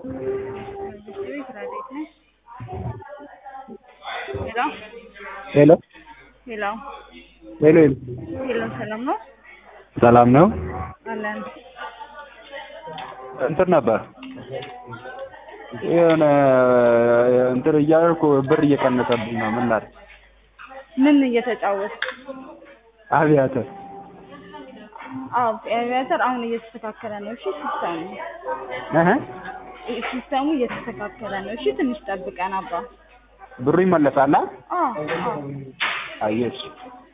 ቤት ረዴት ነሽ? ሄሎ ሄሎ ሄሎ ሄሎ ሄሎ ሄሎ ሰላም ነው ሰላም ነው። አለን። እንትን ነበር የሆነ እንትን እያደረኩ ብር እየቀነሰብኝ ነው። ምን ላድርግ? ምን እየተጫወት? አቪያተር አዎ አቪያተር አሁን እየተስተካከለ ነው። እሺ ሲስተሙ እህ ሲስተሙ እየተስተካከለ ነው። እሺ ትንሽ ጠብቀን አባ። ብሩ ይመለሳል። አዎ አዎ አየሽ